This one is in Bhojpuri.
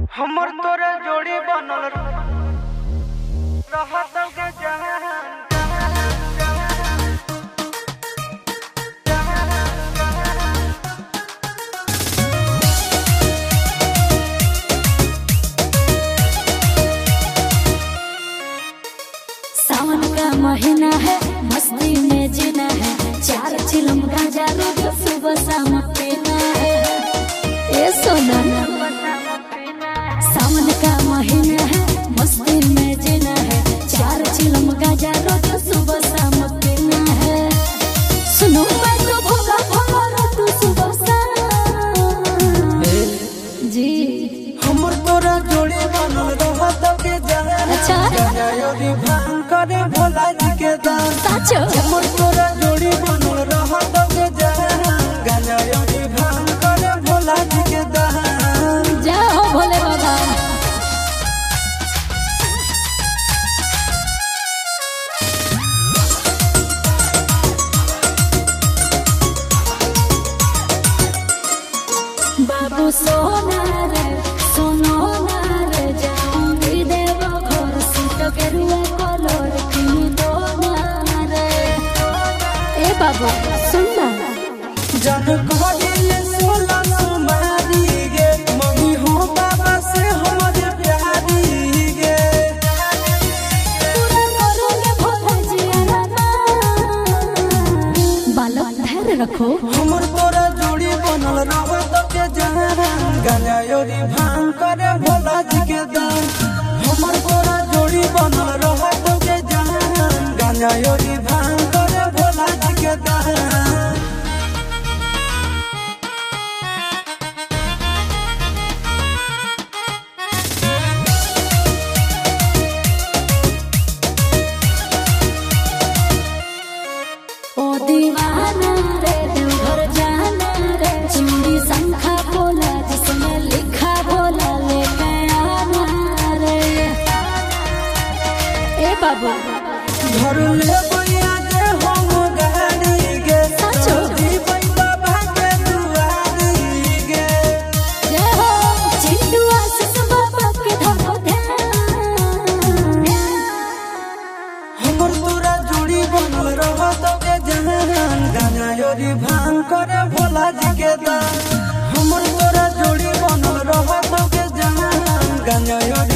हमर तोरे जोड़ी बनल रहत के जहान सावन का महीना है मस्ती में जीना है चार चिलम गाजा रोज सुबह शाम पीना है ए सोना सावन का महीना है मस्ती में जीना है चार चिलम गाजा रोज सुबह शाम पीना है सुनो मैं तो भोला भोला तू सुबह शाम जी हमर तोरा जोड़ी बनल रहत के जहान अच्छा। गजायोरी भान करे भोला जी के दान साचो हमर तोरा जोड़ी बनल रहत के जहान गजायोरी भान करे भोला जी के दान जाओ भोले बाबा बाबू सोना रे सोनो ना रे जाऊंगी देव घर सीट के रुआ कलर किनी दो ना रे ए बाबू सुन ना जन कहले सोला सुमारी गे मम्मी हो बाबा से हमर प्यारी गे पूरा करोगे भोला जी आना बालक धैर्य रखो हमर तोरा जोड़ी बनल रहत के जहान गजायोरी भान करे भोला जी के दान हमर तोरा जोड़ी बनल रहत के जहान गजायोरी भान करे भोला जी के दान ओ दीवाना रे देवघर जाना रे चूड़ी शंखा बोला जिसमें लिखा बोला लेके आना रे ए बाबू घर ले बैया के हम गाड़ी गे साचो। जी बाबा के दुआरी गे जय हो चिंटू आशीष बाबा के धरो ध्यान हमर तोरा जोड़ी बनल रहत के जहान गजायोरी भान करे भोला जी के दान हमर तोरा जोड़ी बनल रहत के जहान गजायोरी